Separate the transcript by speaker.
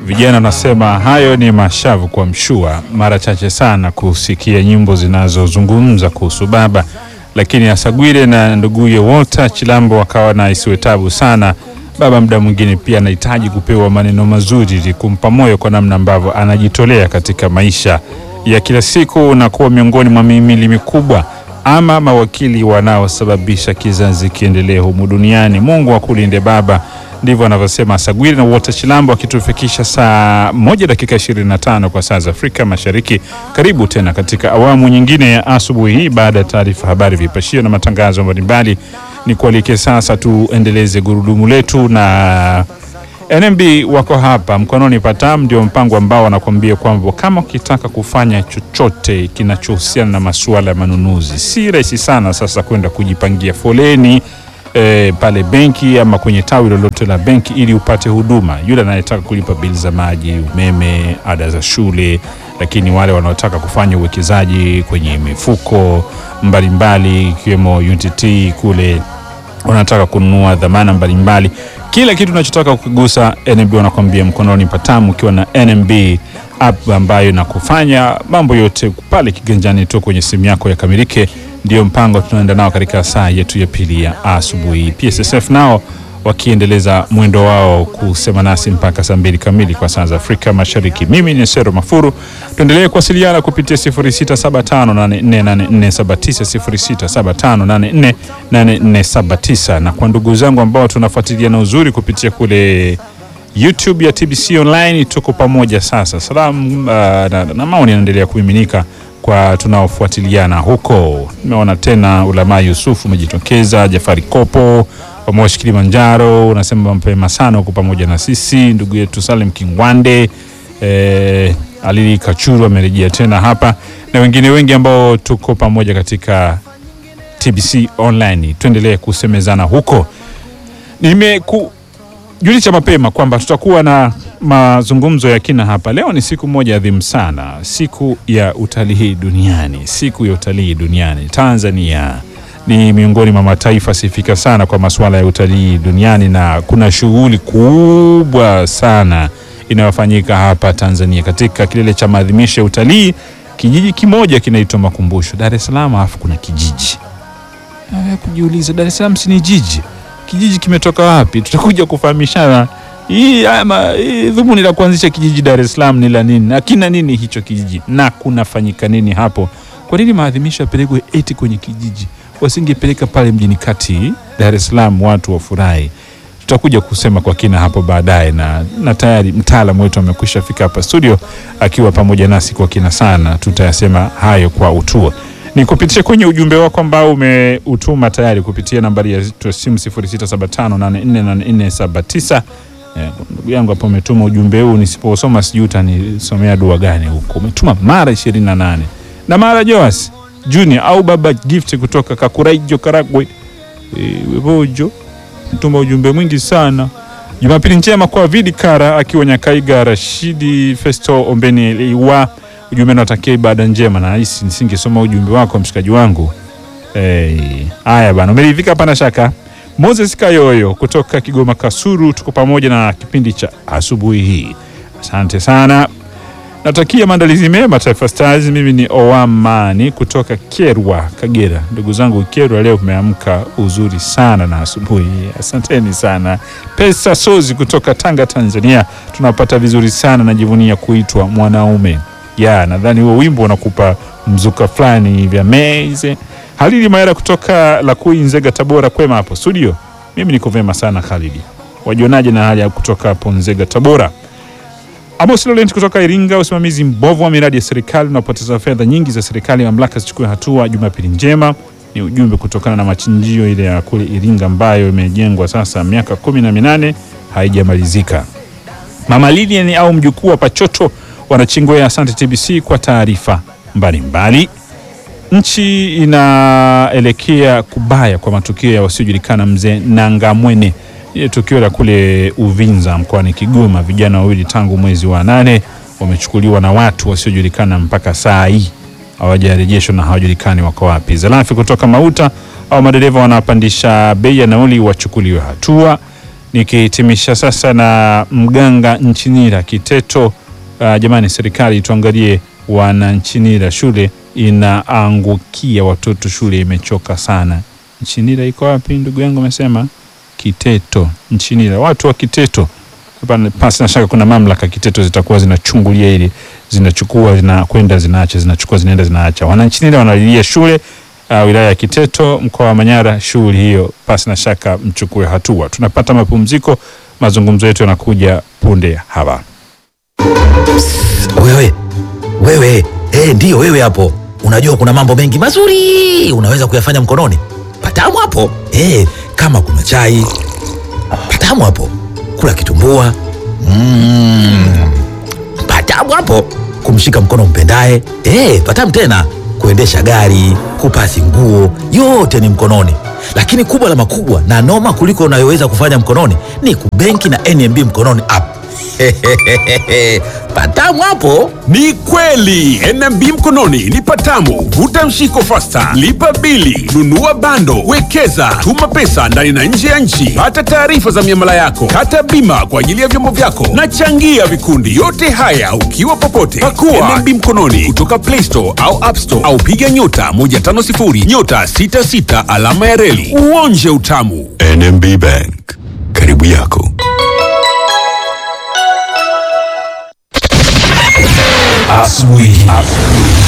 Speaker 1: Vijana wanasema hayo ni mashavu kwa mshua. Mara chache sana kusikia nyimbo zinazozungumza kuhusu baba, lakini Asagwile na nduguye Walter Chilambo wakawa na isiwe tabu sana. Baba muda mwingine pia anahitaji kupewa maneno mazuri ili kumpa moyo kwa namna ambavyo anajitolea katika maisha ya kila siku na kuwa miongoni mwa mihimili mikubwa ama mawakili wanaosababisha kizazi kiendelee humu duniani. Mungu akulinde baba, ndivyo anavyosema Asagwile na Walter Chilambo, akitufikisha saa moja dakika 25 kwa saa za Afrika Mashariki. Karibu tena katika awamu nyingine ya asubuhi hii baada ya taarifa habari, vipashio na matangazo mbalimbali. Ni kualike sasa tuendeleze gurudumu letu na NMB wako hapa mkononi patam, ndio mpango ambao wanakuambia kwamba kama ukitaka kufanya chochote kinachohusiana na masuala ya manunuzi, si rahisi sana sasa kwenda kujipangia foleni e, pale benki ama kwenye tawi lolote la benki ili upate huduma. Yule anayetaka kulipa bili za maji, umeme, ada za shule, lakini wale wanaotaka kufanya uwekezaji kwenye mifuko mbalimbali ikiwemo UTT kule unataka kununua dhamana mbalimbali, kila kitu unachotaka kukigusa, NMB wanakwambia mkononi patamu, ukiwa na NMB app ambayo inakufanya mambo yote pale kiganjani tu kwenye simu yako yakamilike. Ndio mpango tunaenda nao katika saa yetu ya pili ya asubuhi. PSSF nao wakiendeleza mwendo wao kusema nasi mpaka saa mbili kamili kwa saa za Afrika Mashariki. Mimi ni Sero Mafuru, tuendelee kuwasiliana kupitia 0675848479 0675848479, na kwa ndugu zangu ambao tunafuatilia na uzuri kupitia kule YouTube ya TBC Online, tuko pamoja sasa. Salamu uh, na, na maoni yanaendelea kumiminika kwa tunaofuatiliana huko. Nimeona tena Ulamaa Yusuf umejitokeza, Jafari Kopo wa Moshi Kilimanjaro unasema mapema sana huko pamoja na sisi. Ndugu yetu Salim Kingwande eh, Alili Kachuru amerejea tena hapa na wengine wengi ambao tuko pamoja katika TBC Online, tuendelee kusemezana huko. Nimekujulisha mapema kwamba tutakuwa na mazungumzo ya kina hapa leo. Ni siku moja adhimu sana, siku ya utalii duniani, siku ya utalii duniani. Tanzania ni miongoni mwa mataifa sifika sana kwa masuala ya utalii duniani, na kuna shughuli kubwa sana inayofanyika hapa Tanzania katika kilele cha maadhimisho ya utalii. Kijiji kimoja kinaitwa Makumbusho, Dar es Salaam, alafu kuna kijiji na kujiuliza, Dar es Salaam si ni jiji? Kijiji kimetoka wapi? Tutakuja kufahamishana hii ama hii dhumuni la kuanzisha kijiji Dar es Salaam ni la nini, na kina nini hicho kijiji, na kunafanyika nini hapo? Kwa nini maadhimisho yapelekwe eti kwenye kijiji? Wasingepeleka pale mjini kati Dar es Salaam, watu wafurahi. Tutakuja kusema kwa kina hapo baadaye, na, na tayari mtaalamu wetu amekwisha fika hapa studio akiwa pamoja nasi kwa kina sana. Tutayasema hayo kwa utuo ni kupitia kwenye ujumbe wako ambao umeutuma tayari kupitia nambari ya simu 0675848479. Ndugu yangu hapo umetuma ujumbe huu, nisiposoma sijui utanisomea dua gani huko. Umetuma mara 28 na mara Joas Junior au Baba Gift kutoka Kakuraijo Karagwe e, Webojo mtuma ujumbe mwingi sana. Jumapili njema kwa Vidi Kara akiwa Nyakaiga, Rashidi Festo Ombeni Liwa ujumbe natakia ibada njema, na hisi nisingesoma ujumbe wako mshikaji wangu. Haya hey, bana, umeridhika hapa na shaka. Moses Kayoyo kutoka Kigoma Kasuru, tuko pamoja na kipindi cha asubuhi hii, asante sana. Natakia maandalizi mema Taifa Stars. Mimi ni Owamani kutoka Kerwa, Kagera. Ndugu zangu Kerwa, leo umeamka uzuri sana na asubuhi hii, asanteni sana. Pesa Sozi kutoka Tanga, Tanzania, tunapata vizuri sana, najivunia kuitwa mwanaume ya nadhani huo wimbo unakupa mzuka fulani vya meze. Halidi Maera kutoka Lakui, Nzega, Tabora, kwema hapo studio. Mimi niko vema sana Halidi, wajionaje na hali ya kutoka hapo Nzega, Tabora? Amos Laurent kutoka Iringa, usimamizi mbovu wa miradi ya serikali unapoteza fedha nyingi za serikali, mamlaka zichukue hatua. Jumapili njema ni ujumbe kutokana na machinjio ile ya kule Iringa ambayo imejengwa sasa miaka kumi na minane haijamalizika. Mama Lilian au mjukuu wa Pachoto wanachingwea. Asante TBC kwa taarifa mbalimbali. Nchi inaelekea kubaya kwa matukio ya wasiojulikana. Mzee Nangamwene, ile tukio la kule Uvinza mkoani Kigoma, vijana wawili tangu mwezi wa nane wamechukuliwa na watu wasiojulikana, mpaka saa hii hawajarejeshwa na hawajulikani wako wapi. Zalafi kutoka Mauta au madereva wanapandisha bei ya nauli wachukuliwe hatua Nikihitimisha sasa na mganga Nchinira Kiteto. Uh, jamani, serikali tuangalie wana Nchinira, shule inaangukia watoto, shule imechoka sana. Nchinira iko wapi ndugu yangu? Amesema Kiteto, Nchinira, watu wa Kiteto hapa, pasi na shaka kuna mamlaka Kiteto zitakuwa zinachungulia ili zinachukua zinakwenda zinaacha zinachukua zinaenda zinaacha. Wananchinira wanalilia shule uh, wilaya ya Kiteto mkoa wa Manyara. Shughuli hiyo pasi na shaka mchukue hatua. Tunapata mapumziko, mazungumzo yetu yanakuja punde hapa.
Speaker 2: Wewe wewe, eh, ndiyo wewe hapo. Unajua kuna mambo mengi mazuri unaweza kuyafanya mkononi. Patamu hapo eh, kama kuna chai patamu hapo, kula kitumbua mm, patamu hapo, kumshika mkono mpendaye eh, patamu tena, kuendesha gari, kupasi nguo, yote ni mkononi. Lakini kubwa la makubwa na noma kuliko unayoweza kufanya mkononi ni kubenki na NMB mkononi app. patamu hapo.
Speaker 3: Ni kweli NMB mkononi ni patamu. Vuta mshiko fasta, lipa bili, nunua bando, wekeza, tuma pesa ndani na nje ya nchi, pata taarifa za miamala yako, kata bima kwa ajili ya vyombo vyako na changia vikundi. Yote haya ukiwa popote. Pakua NMB mkononi kutoka Play Store au App Store au piga nyota 150 nyota 66 alama ya reli uonje utamu.
Speaker 4: NMB Bank, karibu yako.
Speaker 2: Asubuhi.